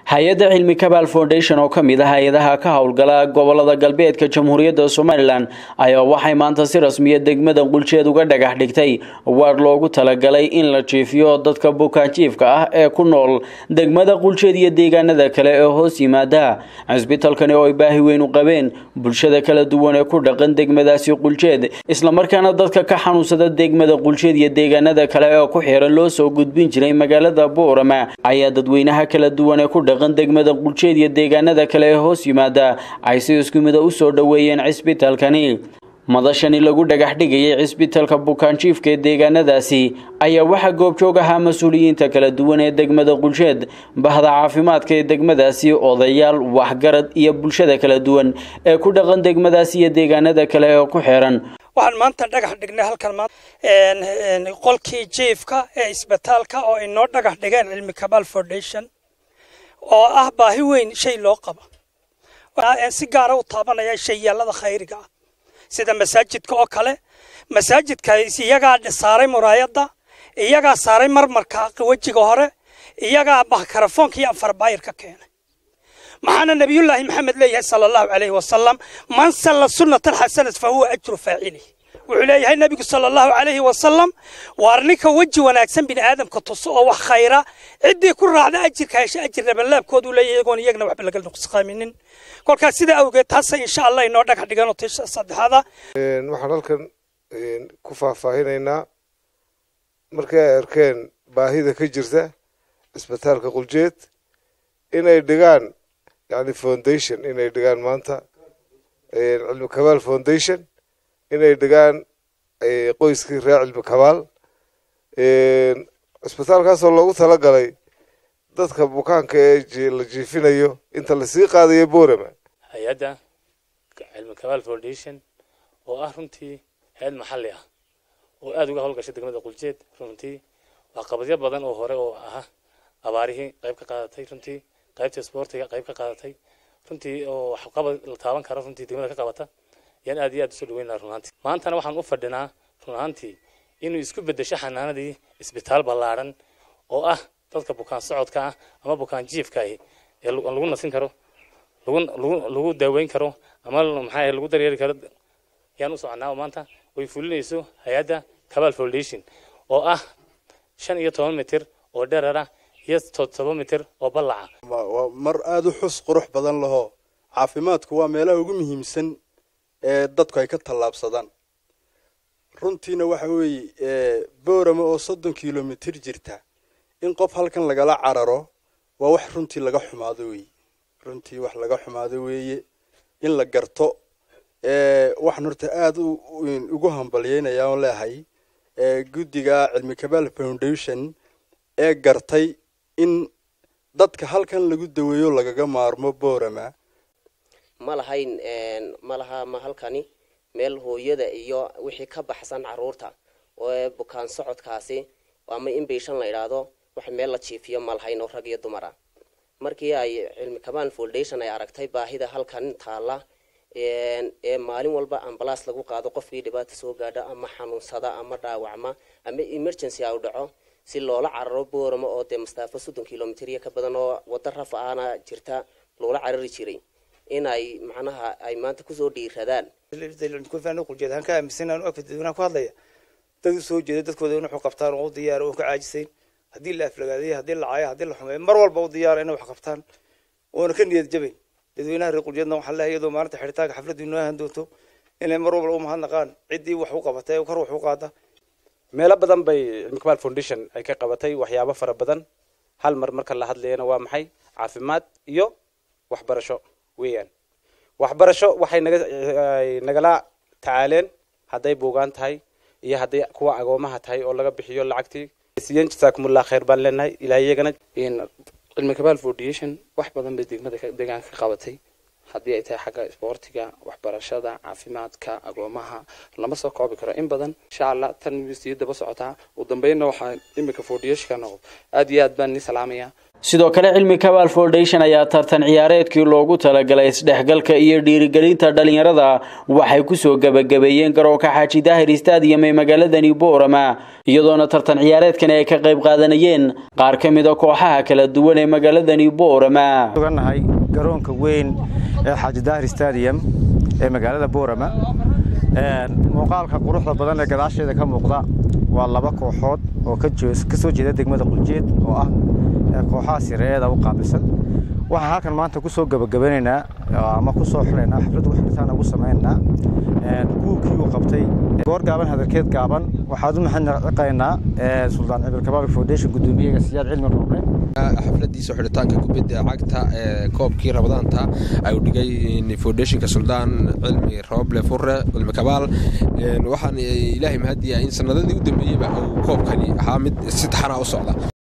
hay-adda cilmi kabaal foundation oo ka mid ah hay-adaha ka howlgala gobolada galbeedka jamhuuriyadda somalilan ayaa waxay maanta si rasmiya degmada quljeed uga dhagax dhigtay waar loogu talagalay in la jiifiyo dadka bukaanjiifka ah ee ku nool degmada quljeed iyo deegaanada kale ee hoos yimaada cisbitalkani oo ay baahi weyn u qabeen bulshada kala duwan ee ku dhaqan degmadaasi quljeed islamarkaana dadka ka xanuunsada degmada quljeed iyo deegaanada kale ee ku xiran loo soo gudbin jiray magaalada boorama ayaa dadweynaha kala duwan ee ku dhaqan degmada quljeed iyo deegaanada kale ee hoos yimaada ay si isku mida u soo dhoweeyeen cisbitalkani madashani lagu dhagax dhigayay cisbitalka bukaanjiifka ee deegaanadaasi ayaa waxaa goobjoog ahaa mas-uuliyiinta kala duwan ee degmada quljeed bahda caafimaadka ee degmadaasi odayaal waxgarad iyo bulshada kala duwan ee ku dhaqan degmadaasi iyo deegaanada kale ee ku xiran waxaan maanta dhagax dhignay halkan qolkii jiifka ee isbitaalka oo inoo dhagax dhigeen cilmi kabaal foundation oo ah baahi weyn shay loo qabo si gaara u taabanaya shayaalada khayriga ah sida masaajidka oo kale masaajidka iyagaa saaray muraayadda iyagaa saaray marmarka wejiga hore iyagaa makarafoonka iyo afarbaayir ka keenay maxaana nabiyullaahi maxamed leeyahay sala allahu calayhi wasalam man salla sunnatan xasanat fa huwa ajru faacili wuxuu leeyahay nabigu sala allahu calayhi wasalam waar ninka weji wanaagsan bini aadamka tuso oo wax khayra ciddii ku raacda ajirka hesha ajir labanlaabkoodu leeyahay iyagoon iyagna waxba laga nuqsqaaminin kolkaas sidaa awgeed taasa insha allah inoo dhagax dhiganoo tisha saddexaada waxaan halkan ku faahfaahinaynaa markii ay arkeen baahida ka jirta cisbitaalka quljeed inay dhigaan yani foundation inay dhigaan maanta cilmi kabaal foundation inay dhigaan qoyskii reer cilmi kabaal cisbitaalkaasoo loogu talagalay dadka bukaanka ee la jiifinayo inta lasii qaadayo borama hay-adda cilmi kabaal foundation oo ah runtii hay-ad maxalli ah oo aada uga howlgashay degmada quljeed runtii waa qabadyo badan oo hore oo ah abaarihii qayb ka qaadatay runtii qaybta isboortiga qayb ka qaadatay runtii oo waxqabad la taaban karo runtii degmada ka qabata yaan aad iyo aad usoo dhaweynaa run ahaantii maantana waxaan u fadhinaa run ahaantii inuu isku bedesho xanaanadii isbitaal ballaadhan oo ah dadka bukaan socodka ah ama bukaan jiifka ahi ee lagu nasin karo lagu lagu lagu daaweyn karo ama maxaa lagu daryeeli karo yaan u soconaa maanta way fulinayso hay-adda cabal foundation oo ah shan iyo toban mitir oo dherara iyo todoba mitir oo ballaca waa mar aada u xus qurux badan laho caafimaadku waa meelaha ugu muhiimsan ee dadku ay ka tallaabsadaan runtiina waxa weeye boorama oo soddon kilomitir jirta in qof halkan lagala cararo waa wax runtii laga xumaado weeye runtii wax laga xumaado weeye in la garto waxaan horta aada ugu hambalyeynaya oon leehay guddiga cilmi kabaal foundation ee gartay in dadka halkan lagu daweeyo lagaga maarmo boorama ma lahayn ma laha ma halkani meel hooyada iyo wixii ka baxsan caruurta oo bukaan socodkaasi ama in biishan la idhaahdo wax meel la jiifiyo ma lahayn oo rag iyo dumara markii ay cilmi kabaan foundation ay aragtay baahida halkan taalla ee maalin walba ambalaas lagu qaado qofkii dhibaata soo gaadha ama xanuunsada ama dhaawacma ama emergency a u dhaco si loola cararo boorama oo dee mastaafo soddon kilomitr iyo ka badan oo waddo raf ahna jirta loola carari jiray in ay macnaha ay maanta kusoo dhiiradaan quljeed aan ka aaminsan aan u agfa dadweynaha ku hadlaya dad u soo jeeda dadkooda in waxu qabtaan oo u diyaara oon ka caajisayn haddii la aflagaadayo haddii la caayo haddii la xumeeyo mar walba u diyaara inay wax qabtaan oona ka niyad jabayn dadweynaha reer quljeedna waxaa leeyahay iyadoo maalinta xidhitaanka xafladdu inoo ahan doonto inay mar walba u mahadnaqaan ciddii wax u qabatay kor wax u qaada meelo badan bay cilmi kabaal foundation ay ka qabatay waxyaabo fara badan hal mar marka la hadlayana waa maxay caafimaad iyo waxbarasho weeyaan waxbarasho waxay naga nagala tacaaleen hadday buugaan tahay iyo hadday kuwa agoomaha tahay oo laga bixiyo lacagtii siyan jasaakumullah khayr baan leenahay ilaa iyagana cilmi kabaal foundation wax badan bay degmada deegaanka ka qabatay haddii ay tahay xagga isboortiga waxbarashada caafimaadka agoomaha lama soo koobi karo in badan insha allah tan sii daba socotaa ugu dambeynna waxaa imika foodiyashka noqdo aad iyo aad baan ni salaamaya sidoo kale cilmi kabaal foundation ayaa tartan ciyaareedkii loogu talagalay isdhexgalka iyo dhiirigelinta dhalinyarada waxay kusoo gebagabeeyeen garoonka xaaji daahir stadium ee magaaladani boorama iyadoona tartan ciyaareedkani ay ka qayb qaadanayeen qaar ka mida kooxaha kala duwan ee magaaladani boorama nahay garoonka weyn ee xaaji daahir stadium ee magaalada boorama muuqaalka quruxda badan ee gadaasheeda ka muuqda waa laba kooxood oo ka soo jeeda degmada quljeed oo ah kooxaha sireeyada u qaabilsan waxaan halkan maanta kusoo gabagabanaynaa ama kusoo xulaynaa xafladda waxbartaan ugu samaynaynaa kuwkii uu qabtay goor gaaban hadalkeed gaaban waxaad u mahadnaqaynaa suldaan cibil kabaabik foundation guddoomiyaga siyaad cilmi rooble xafladiisa xidhitaanka kubadda cagta ee koobkii rabadaanta ay u dhigay foundationka suldaan cilmi rooble fure cilmi kabaal waxaan ilaahay mahadiyaa in sanadadii u dambeeyeyba uu koobkani ahaa mid si taxana u socda